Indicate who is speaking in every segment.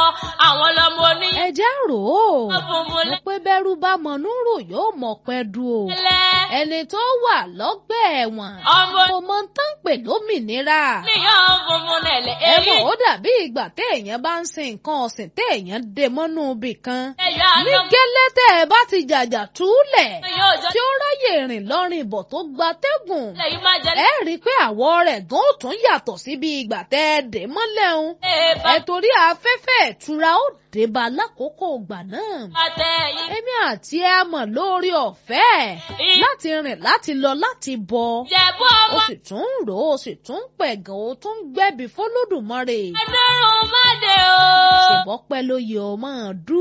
Speaker 1: àwọn lọmọ oní.
Speaker 2: ẹ jẹ́ rò ó
Speaker 1: funfun
Speaker 2: mo pé bẹ́rù bá mọ̀nú rò yóò mọ̀ pẹ́ du o
Speaker 1: lẹ́lẹ́.
Speaker 2: ẹni tó wà lọ́gbà ẹ̀wọ̀n
Speaker 1: ọmọ
Speaker 2: kò mọ tán pè lómìnira
Speaker 1: níyàn funfun lẹ̀lẹ́.
Speaker 2: ẹ
Speaker 1: èyí
Speaker 2: mọ̀ ó dàbí ìgbà téèyàn bá ń sin nǹkan ọ̀sìn téèyàn dè mọ́nú ibì kan
Speaker 1: ẹ̀yọ́
Speaker 2: ní
Speaker 1: àná
Speaker 2: gẹ́lẹ́ tẹ́ ẹ bá ti jàjà túlẹ̀
Speaker 1: yóò jọ
Speaker 2: tí ó ráyè rìn lọ́rìn ìbọ̀ tó gba tẹ́gùn
Speaker 1: lẹ́yìn máa jẹ
Speaker 2: ẹ rí i pé àwọ̀ rẹ̀ gan ó tún yàtọ̀ sí bí ìgbà tẹ́ ẹ dè mọ́lẹ̀ ń
Speaker 1: lẹ́ẹ̀bà
Speaker 2: ẹ torí afẹ́fẹ́ ìtura ó dé bá lákòókò ìgbà náà
Speaker 1: pàtẹ yìí.
Speaker 2: èmi àti ẹ mọ̀ lórí ọ̀fẹ́ láti rìn láti lọ láti bọ̀
Speaker 1: Ìjẹ̀bú
Speaker 2: ó
Speaker 1: ọmọ
Speaker 2: sì tún ń rò ó sì tún ń pẹ̀gàn ó tún ń gbẹ́bí fọlọ́dùmarè
Speaker 1: ẹdúrún máde o.
Speaker 2: ṣèbọ́pẹ́ ló yẹ ọ máa dú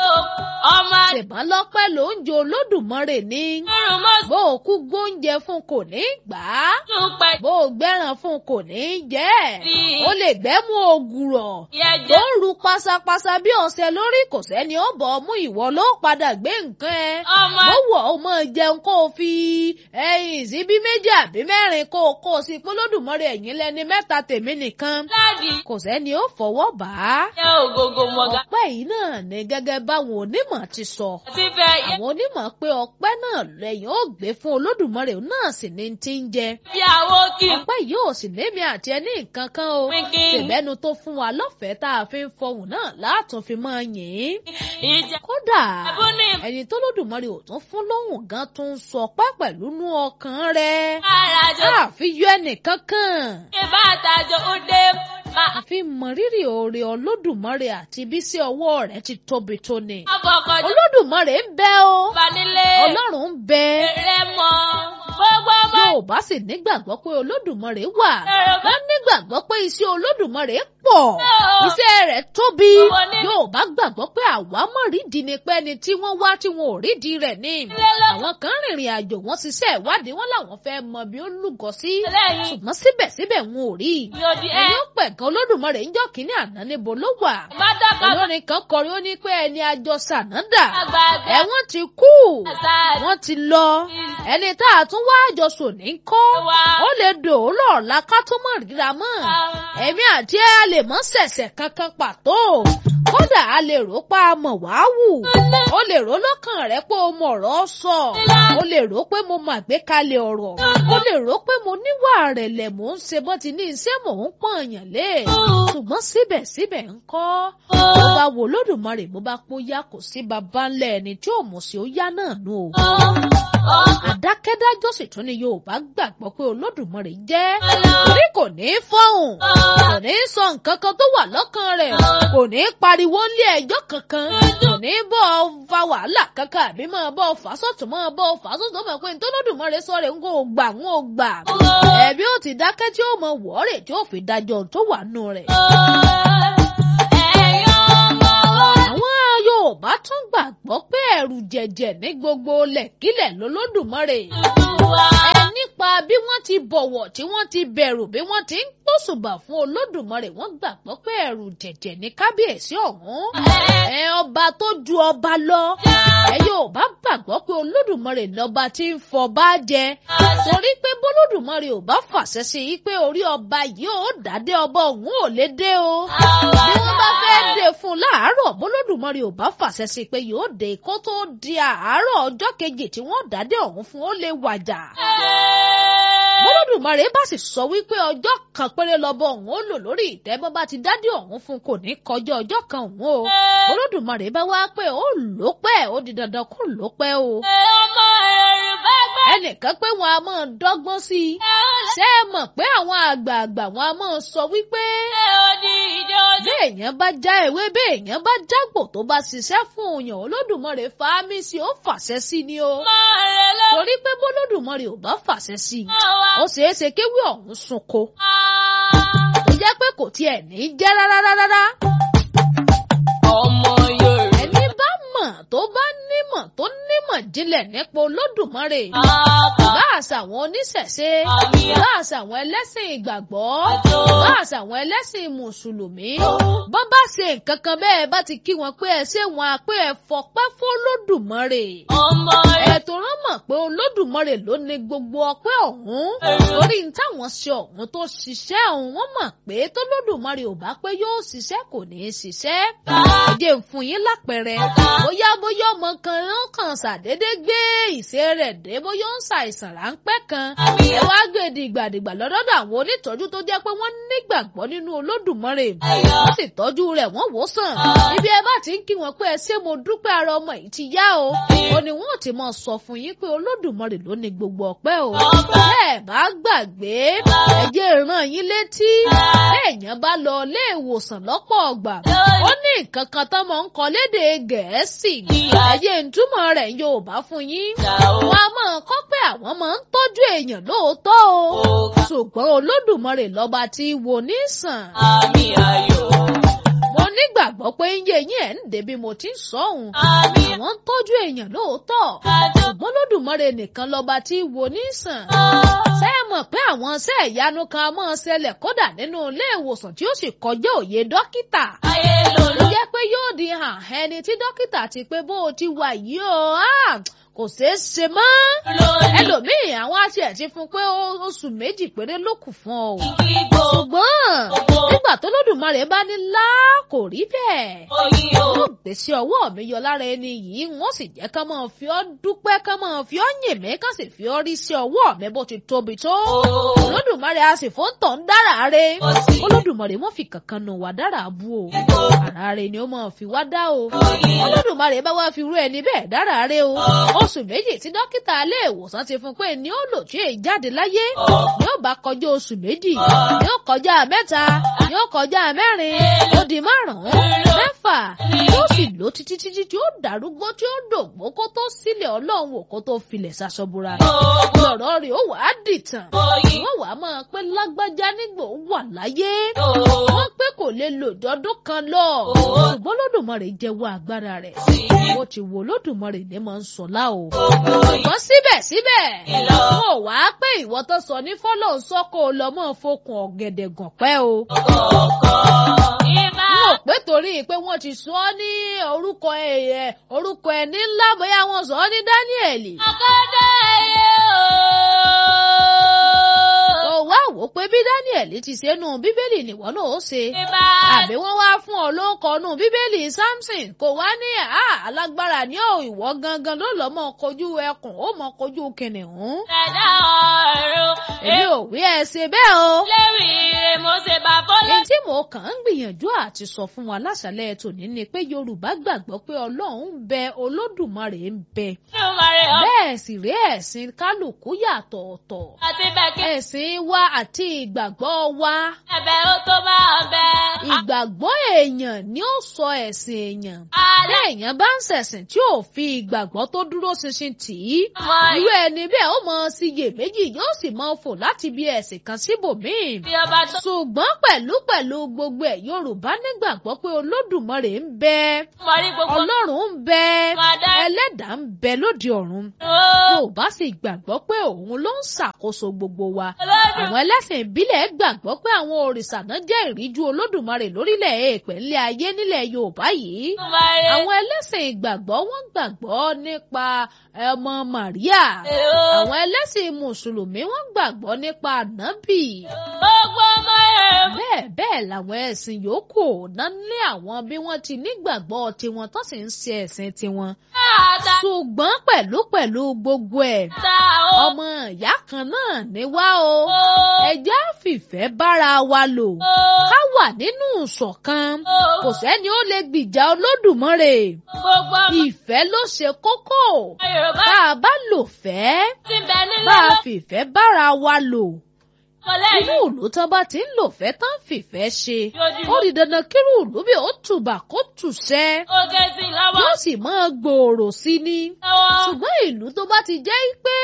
Speaker 1: ọmọ
Speaker 2: ṣèbọ́n lọ́pẹ́ ló ń jo olódùmarè ní
Speaker 1: ẹdúrún mọ́tò
Speaker 2: bó o kú gbóúnjẹ fún kò ní gbà á
Speaker 1: pẹ̀
Speaker 2: bó o gbẹ́ràn fún kò ní jẹ́ ẹ̀ ó lè gbẹ́mú ògùrọ̀ tó
Speaker 1: yẹjẹ.
Speaker 2: ń ru pasapasa bí ọ̀sẹ̀ lórí kò sẹ́ni ó bọ̀ ọ́ mú ìwọ ló padà gbé nǹkan ẹ
Speaker 1: ọmọ
Speaker 2: mo wọ̀ ó mọ̀ jẹun kó o fi ẹyin síbí méjì àbí mẹ́rin kó o kó o sí polódùmọ́rẹ́ ẹ̀yìn lẹ́ni mẹ́ta tèmi nìkan
Speaker 1: dáàdì
Speaker 2: kò sẹ́ni ó fọwọ́ bà á.
Speaker 1: jẹ́ ògógó mọ̀gá.
Speaker 2: ọpẹ́ yìí náà ni gẹ́gẹ́ báwọn onímọ̀ ti sọ
Speaker 1: ti fẹ́ yẹ
Speaker 2: àwọn onímọ̀ pé ọpẹ́ náà lẹ́yìn ó gbé fún olódùmarè náà sì ní ti ń jẹ
Speaker 1: bí àwo kì í
Speaker 2: ọpẹ́ yìí ò sì lémi àti ẹni nǹkan kan o
Speaker 1: pínpín
Speaker 2: ṣèbẹ́nu tó fún wa lọ́fẹ̀ẹ́ tá a fi ń fọhùn náà látún fi máa yìn ín
Speaker 1: ìjà
Speaker 2: kódà
Speaker 1: ẹ̀bùn ní
Speaker 2: ẹni tó lódùmarè ò tún fún lóhùn gan tó ń sọ ọpẹ́ pẹ̀lú nú ọkàn rẹ̀
Speaker 1: ìbárajọ
Speaker 2: àfi yọ ẹnìkan kan
Speaker 1: ìbátajọ ó dé máa
Speaker 2: àfi mọrírì oore olódùmarè àti bí sí ọwọ́ rẹ̀ ti tóbi tó ni
Speaker 1: àkọ́kọ́ jọ
Speaker 2: olódùmarè ń bẹ o
Speaker 1: bá nílé
Speaker 2: ọlọ́run ń bẹ
Speaker 1: rẹ mọ́ gbogbo ọmọ
Speaker 2: yorùbá sì nígbàgbọ́ pé olódùmarè wà
Speaker 1: ẹ̀rọ bá
Speaker 2: wọ́n nígbàgbọ́ pé iṣẹ́ olódùmarè pọ̀
Speaker 1: Ó.
Speaker 2: iṣẹ́ rẹ̀ tóbi
Speaker 1: Owó ní-
Speaker 2: yorùbá gbàgbọ́ pé àwa mọ̀ rídìí ni pé ẹni tí wọ́n wá tí wọn ò rídìí rẹ̀ ní
Speaker 1: ilé lọ
Speaker 2: àwọn kan rìnrìn àjò wọ́n ṣiṣẹ́ ìwádìí wọn làwọn fẹ́ mọ bí ó lúgọ sí
Speaker 1: lẹ́yìn
Speaker 2: ṣùgbọ́n síbẹ̀síbẹ̀ wọn ò rí i
Speaker 1: yóò di ẹ
Speaker 2: ẹni ó pẹ̀gàn olódùmarè ń jọ́ kínní àná níbo ló wà
Speaker 1: má dọ́kọ̀
Speaker 2: olórin kan kọrin ó ní pé ẹni àjọ sànádà
Speaker 1: àgbààgbà
Speaker 2: ẹ̀wọ̀n ti kú
Speaker 1: àṣà
Speaker 2: wọ́n ti lọ ẹni tá a tún wá àjọsùn ní kọ́
Speaker 1: wa
Speaker 2: ó lè dòólọ̀ ọ̀la ká tó mọ̀ ríra mọ́ ẹ̀mí àti ẹ̀ a lè mọ́ ṣẹ̀ṣẹ̀ kankan pàtó kódà a lè rò pa mọ̀ wá wù ó lè rò lọ́kàn rẹ pé o mọ̀ ọ̀rọ̀ sọ ó lè rò pé mo mọ̀ àgbékalẹ̀ ọ̀rọ̀ ó lè rò pé mo níwà rẹ̀lẹ̀ mò ń ṣe bọ́ ti ní iṣẹ́ mò ń pọ̀nyàn lé ṣùgbọ́n síbẹ̀síbẹ̀ ń kọ́ bó bá wo lódùmarè bó bá pọ́ yá kò sí baba ńlẹ̀ ẹni tí ò mọ̀ sí ó yá náà nù o àdákẹ́dájọ́ sì tún ni yorùbá gbàgbọ́ pé olódùmarè jẹ́ torí kò ní í fọ́hùn kò ní í sọ nǹkan kan tó wà lọ́kàn rẹ̀ kò ní í pariwo nílé ẹjọ́ kankan kò ní í bọ́ ọ fa wàhálà kankan àbí máa bọ́ ọ fà sọ́tún máa bọ́ ọ fà sọ́tún mọ̀ pé nítorí olódùmarè sọ rẹ̀ ń kó o gbà ń ó gbà ẹ̀bí ó ti dákẹ́ tí ó mọ wọ́ọ̀rẹ̀ tí ó fi dájọ́ tó wà nù rẹ̀. àwọn yorùbá tún gbàgbọ́ pé ẹ̀rù jẹ̀jẹ̀ ní gbogbo lẹ̀kílẹ̀ lolódùmarè ẹ nípa bí wọ́n ti bọ̀wọ̀ tí wọ́n ti bẹ̀rù bí wọ́n ti ń pòṣùbà fún olódùmarè wọ́n gbàgbọ́ pé ẹ̀rù jẹ̀jẹ̀ ní kábíyèsí ọ̀hún ẹ ọba tó ju ọba lọ ẹ yóò bá gbàgbọ́ pé olódùmarè lọ́ba tí ń fọba jẹ torí pé bólódùmarè ò bá fàṣẹ sí i pé orí ọba yìí ò dádé ọba òun ò lè dé o bí wọ́n bá fẹ́ dé fún un láàárọ̀ bólódùmarè ò bá fàṣẹ sí i pé yóò dé kó tó di àárọ̀ ọjọ́ kejì tí wọ́n dádé ọ̀hún fún ó lè wàjà bólódùmarè bá sì sọ wípé ọjọ́ kan péré lọ́bọ̀ òun ó lò lórí ìtẹ́ bọ́ bá ti dádé ọ̀hún fún kò ní kọjá ọjọ́ kan òun o bólódùmarè bá wá pé ó lò pẹ́ ó di dandan kó lò pẹ́ o
Speaker 1: ọmọ Yorùbá gbẹ́
Speaker 2: ẹnìkan pé wọn a máa dọ́gbọ́n sí i ṣé ẹ mọ̀ pé àwọn àgbààgbà wọn a máa sọ wípé
Speaker 1: odi ìjọ ojú
Speaker 2: béèyàn bá já ewé béèyàn bá jágbò tó bá ṣiṣẹ́ fún òyàn olódùmarè fàámi sí ó fàṣẹ sí ni o
Speaker 1: ọmọ rẹ ló
Speaker 2: torí pé bólódùmarè ò bá fàṣẹ sí i
Speaker 1: wà
Speaker 2: ó ṣeé ṣe kéwì ọ̀hún sunko ó jẹ́ pé kò tiẹ̀ ní í jẹ́ rárá rárá
Speaker 1: ọmọ Yorùbá
Speaker 2: ẹni bá mọ̀ tó bá nímọ̀ tó nímọ̀ jinlẹ̀ jinlẹ̀ nípa olódùmarè
Speaker 1: Bàbá
Speaker 2: bá àṣà àwọn oníṣẹ̀ṣe
Speaker 1: àmì
Speaker 2: bá àṣà àwọn ẹlẹ́sìn ìgbàgbọ́
Speaker 1: àjò.
Speaker 2: bá àṣà àwọn ẹlẹ́sìn mùsùlùmí bọ́ bá ṣe nǹkan kan bẹ́ẹ̀ bá ti kí wọn pé ẹ ṣé wọn á pé ẹ fọpẹ́ fọlódùmarè
Speaker 1: Ọmọ rẹ̀
Speaker 2: ẹ̀tọ́ rán mọ̀ pé olódùmarè ló ní gbogbo ọpẹ́ ọ̀hún torí ní táwọn ṣe ọ̀hún tó ṣiṣẹ́ ọ̀hún wọ́n mọ̀ pé tólódùmarè ò bá pé yóò ṣiṣẹ́ kò ní í ṣiṣẹ́ ẹ̀jẹ̀ ń fún yín lápẹẹrẹ bóyá bóyá ọmọ kan ló kàn ṣàdédé gbé ìṣe rẹ̀ dé bóyá ó ń ṣàìsàn ráńpẹ́ kan ẹ wá gbé dìgbàdìgbà lọ́dọ̀ àwọn onítọ́jú tó jẹ́ pé wọ́n nígbàgbọ́ nínú olódùmarè wọ́n sì tọ́jú rẹ̀ wọ́n wò sàn ibi ẹ bá ti ń kí wọn pé ẹ ṣé mo dúpẹ́ ara ọmọ yìí ti yá o ó ní wọn ò ti mọ sọ fún yín pé olódùmarè ló ní gbogbo ọpẹ́ o bẹ́ẹ̀ bá gbàgbé ẹjẹ ràn yín létí èèyàn bá lọ ilé ìwòsàn lọ́pọ̀ ọgbà ó ní nǹkan kan tó máa ń kọ lédè gẹ̀ẹ́sì ẹjẹ ìtumọ̀ rẹ̀ Yorùbá fún yín wọn a máa kọ́ pé àwọn máa ń tọ́jú èèyàn lóòótọ́ o ṣùgbọ́n olódùmarè lọ́ba tí wo ní sàn
Speaker 1: Àmì ayọ̀.
Speaker 2: mo nígbàgbọ́ pé ń yé yín ẹ̀ ń dé bí mo ti ń sọ òun
Speaker 1: Àmì
Speaker 2: àwọn ń tọ́jú èèyàn lóòótọ́
Speaker 1: àjò.
Speaker 2: ṣùgbọ́n lódùmarè nìkan lọ́ba tí wo ní sàn ṣé ẹ mọ̀ pé àwọn iṣẹ́ ìyanu kan máa ń ṣẹlẹ̀ kódà nínú ilé ìwòsàn tí ó sì kọjá òye dókítà
Speaker 1: Ayé
Speaker 2: ló
Speaker 1: lòlú.
Speaker 2: jẹ́ pé yóò di hàn ẹni tí dókítà ti pé bó o ti wà yìí o ah, kò ṣeé ṣe mọ́
Speaker 1: Lòlú.
Speaker 2: ẹlòmíì àwọn àti ẹ̀ ti fún pé ó- oṣù méjì péré ló kù fún ọ o
Speaker 1: Kíkó.
Speaker 2: ṣùgbọ́n
Speaker 1: Gbogbo.
Speaker 2: nígbà tó lódùmarè bá ní lá kò rí bẹ́ẹ̀
Speaker 1: Oyin o.
Speaker 2: ó gbèsè ọwọ́ mi yọ lára ẹni yìí wọ́n sì jẹ́ ká máa fi ọ́ dúpẹ́ ká máa fi ọ́ yìn mí ká sì fi ọ́ rí sí ọwọ́ mi bó ti tóbi tó. olódùmarè a sì fún tọ̀ ń dára re olódùmarè mọ́ fi kankan nù wá dára bú o ara re ni ó máa fi wá dá o olódùmarè bá wá fi rú ẹni bẹ́ẹ̀ dára re o oṣù méjì tí dókítà ilé ìwòsàn ti fún pé ní ó lò tí èyí jáde láyé ni ó bá kọjá oṣù méjì ni ó kọjá mẹ́ta ni ó kọjá mẹ́rin ó di márùn-ún mẹ́fà yóò sì lò títí títí tí ó dàrúgbó tí ó dògbó kó tó sílẹ̀ ọlọ́run wò kó tó filẹ̀ ṣaṣọbúra lọ̀rọ̀ rẹ̀ ó wàá dìtàn wọ́n wàá máa pé lágbájá nígbò wà láyé wọ́n pé kò lè lò dọ́dún kan lọ ṣùgbọ́n lódùmarè jẹ́wọ́ agbára rẹ̀ bó ti wo lódùmarè ní máa ń sọ láò ṣùgbọ́n síbẹ̀síbẹ̀ wọn ò wá pé ìwọ tó sọ ní fọ́lọ́ sọ́kò lọ́mọ́ fokùn ọ̀gẹ̀dẹ̀ gàn pẹ́ o
Speaker 1: Ìbá.
Speaker 2: wọn ò pé torí pé wọ́n ti sọ ọ́ ní orúkọ ẹ̀ orúkọ ẹni ńlá bóyá wọ́n sọ ọ́ ní Dáníẹ̀lì.
Speaker 1: Akọ́dá ẹyẹ o.
Speaker 2: ó wá wò ó pé bí Dáníẹ̀lì ti ṣe nù bíbélì nìwọ náà ó ṣe.
Speaker 1: Ìbá.
Speaker 2: àbí wọ́n wá fún ọ ló kọ nù bíbélì Samson kò wá ní à alágbára ní ò ìwọ gangan ló lọ́ mọ́ kojú ẹkùn ó mọ́ kojú kìnìún.
Speaker 1: Ẹ̀dá ọ̀run.
Speaker 2: èmi ò wí ẹ ṣe bẹ́ẹ̀ o.
Speaker 1: Lérí rẹ̀ mo ṣe bá bọ́lá.
Speaker 2: èyí tí mo kàn ń gbìyànjú àti sọ fún wa láṣálẹ́ tòní ni pé Yorùbá gbàgbọ́ pé Ọlọ́run ń bẹ Olódùmarè ń bẹ
Speaker 1: Nínú mọ̀rẹ́ ọ̀.
Speaker 2: bẹ́ẹ̀ sì rí ẹ̀sìn kálukú yàtọ̀ ọ̀tọ̀
Speaker 1: Àti bẹ̀kẹ́.
Speaker 2: ẹ̀sìn wa àti ìgbàgbọ́ wa
Speaker 1: Ẹ̀bẹ̀ ó tó máa bẹ.
Speaker 2: ìgbàgbọ́ èèyàn ni ó sọ ẹ̀sìn èèyàn
Speaker 1: Alẹ́
Speaker 2: bí èèyàn bá ń ṣẹ̀sìn tí ò fi ìgbàgbọ́ tó dúró ṣinṣin tì í
Speaker 1: mọ
Speaker 2: irú ẹni bẹ́ẹ̀ ó mọ síyèméjì yóò sì mọ fò láti bí ẹ̀sìn kan síbòmíì
Speaker 1: ìbí ọba tó
Speaker 2: ṣùgbọ́n pẹ̀lú pẹ̀lú gbogbo ẹ̀ Yorùbá nígbàgbọ́ pé Olódùmarè ń bẹ
Speaker 1: mọ̀rí gbogbo.
Speaker 2: Ọlọ́run ń bẹ
Speaker 1: Máa dá
Speaker 2: ẹlẹ́dàá ń bẹ lóde ọ̀run
Speaker 1: ó.
Speaker 2: Yorùbá sì gbàgbọ́ pé òun ló ń ṣàkóso gbogbo wa
Speaker 1: Olódùn.
Speaker 2: àwọn ẹlẹ́sìn ìbílẹ̀ gbàgbọ́ pé àwọn òrìṣà náà jẹ́ ìríjú Olódùmarè lórílẹ̀ èèpẹ̀ ńlẹ̀ ayé nílẹ̀ Yorùbá yìí
Speaker 1: Mọ̀rí.
Speaker 2: àwọn ẹlẹ́sìn ìgbàgbọ́ wọ́n gbàgbọ́ nípa ọmọ Màríà
Speaker 1: Èrò.
Speaker 2: àwọn ẹlẹ́sìn mùsùlùmí wọ́n gbàgbọ́ nípa ànábì
Speaker 1: Gbogbo ọmọ ẹ̀.
Speaker 2: bẹ́ẹ̀ bẹ́ẹ̀ làwọn ẹ̀sìn yòókù náà ní àwọn bí wọ́n ti nígbàgbọ́ tiwọn tó sì ń ṣe ẹ̀sìn tiwọn
Speaker 1: Àdá.
Speaker 2: ṣùgbọ́n pẹ̀lú pẹ̀lú gbogbo ẹ̀
Speaker 1: Ta ó.
Speaker 2: ọmọ ìyá kan náà ní wá o
Speaker 1: Ó.
Speaker 2: ẹjẹ́ fìfẹ́ bára wa lò
Speaker 1: Ó.
Speaker 2: ká wà nínú ìṣọ̀kan
Speaker 1: Ó.
Speaker 2: kò sẹ́ni ó lè gbìjà Olódùmarè
Speaker 1: Gbogbo ọmọ
Speaker 2: ìfẹ́ ló ṣe kókó
Speaker 1: Yorùbá
Speaker 2: tá a bá lò fẹ́
Speaker 1: ti bẹ nílé
Speaker 2: bá a
Speaker 1: lọ.
Speaker 2: fìfẹ́ bára wa lò
Speaker 1: Kọ́lẹ́
Speaker 2: inú ìlú tán bá ti ń lò fẹ́ tán fìfẹ́ ṣe ó
Speaker 1: Lójúmọ́.
Speaker 2: di dandan kírú ìlú bí ó tùbà kó tùṣẹ́
Speaker 1: Oge sí lọ́wọ́.
Speaker 2: yóò sì máa gbòòrò sí ni
Speaker 1: Lọ́wọ́.
Speaker 2: ṣùgbọ́n ìlú tó bá ti jẹ́ pé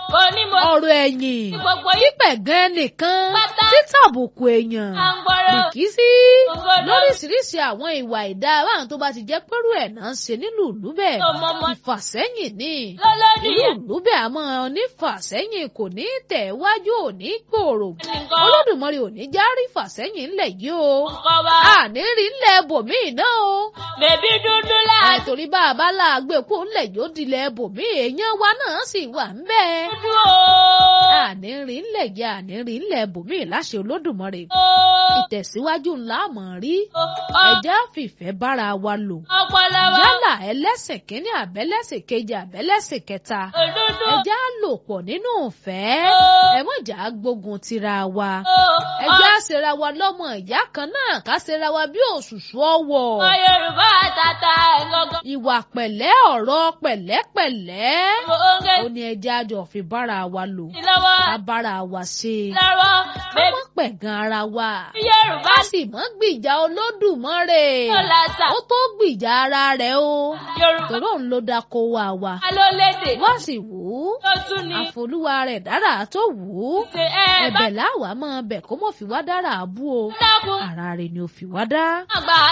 Speaker 1: kò ní mo
Speaker 2: ọ̀rọ̀ ẹ̀yìn
Speaker 1: gbogbo yìí
Speaker 2: pípẹ̀gàn ẹnìkan
Speaker 1: Pátá.
Speaker 2: títàbùkù èèyàn
Speaker 1: à ń gbọ́rọ̀.
Speaker 2: bìkísí
Speaker 1: Ògbódò.
Speaker 2: lóríṣiríṣi àwọn ìwà ìdá àwọn tó bá ti jẹ́ pẹ́rú ẹ̀ náà ń ṣe nílùú ìlú bẹ́ẹ̀
Speaker 1: Ọmọọmọ.
Speaker 2: ìfàsẹ́yìn ni
Speaker 1: lọ́lọ́dì
Speaker 2: ìlú
Speaker 1: yẹn.
Speaker 2: ìlú bẹ́ẹ̀ àmọ́ onífàsẹ́yìn kò ní tẹ̀ wájú ò ní gbòòrò
Speaker 1: nǹkan
Speaker 2: olódùmarè ò ní járí fàsẹ́yìn ńlẹ̀ yìí o
Speaker 1: nǹkan wa.
Speaker 2: àní rí ńlẹ̀ bòmíì náà o
Speaker 1: bèbí dúdú láàdúró.
Speaker 2: àìtorí bá a bá láàgbé kó ńlẹ̀ yóò dilẹ̀ bòmíì èèyàn wa náà sì wà ń bẹ́ẹ̀ àní rí ńlẹ̀ yìí àní rí ńlẹ̀ bòmíì láṣẹ olódùmarè ìtẹ̀síwájú ńlá mọ̀ rí ẹ̀já fìfẹ́ bára wa lò
Speaker 1: ọpọlọ wa.
Speaker 2: yálà ẹlẹ́sìn kínní àbẹ́lẹ́sìn kejì àbẹ́lẹ́sìn kẹta
Speaker 1: òdúdú.
Speaker 2: ẹ̀já lò pọ̀ nínú ìfẹ́
Speaker 1: Ó.
Speaker 2: ẹ̀mọ́jà gbógun tira wa
Speaker 1: Ó.
Speaker 2: ẹ̀já ṣera wa lọ́mọ ìyá kan náà ká ṣera wa bí òṣùṣù ọwọ́
Speaker 1: ọmọ Yorùbá àtàtà ẹ̀gọ́gọ́.
Speaker 2: ìwà pẹ̀lẹ́ ọ̀rọ̀ pẹ̀lẹ́pẹ̀lẹ́
Speaker 1: oúnjẹ
Speaker 2: ó ní ẹja jọ fi bára wa lò
Speaker 1: sí lọ́wọ́.
Speaker 2: ká bára wa ṣe
Speaker 1: lọ́wọ́.
Speaker 2: ká
Speaker 1: bèbí
Speaker 2: má pẹ̀gàn ara wa
Speaker 1: Yorùbá
Speaker 2: ká sì mọ́ gbìjà olódùmarè
Speaker 1: tó lásà.
Speaker 2: ó tó gbìjà ara rẹ̀ o
Speaker 1: Yorùbá
Speaker 2: tòró òun ló dáko wa wa
Speaker 1: ló lédè.
Speaker 2: wá sì wù ú
Speaker 1: tó tún ní.
Speaker 2: àfolúwa rẹ̀ dára tó wù ú
Speaker 1: ṣe ẹ bá
Speaker 2: ẹ̀bẹ̀ láwàá mọ́ bẹ̀ kó mọ̀ fi wá dára àbú o
Speaker 1: dákun.
Speaker 2: ara rẹ̀ ni ò fi wá dá.
Speaker 1: àgbà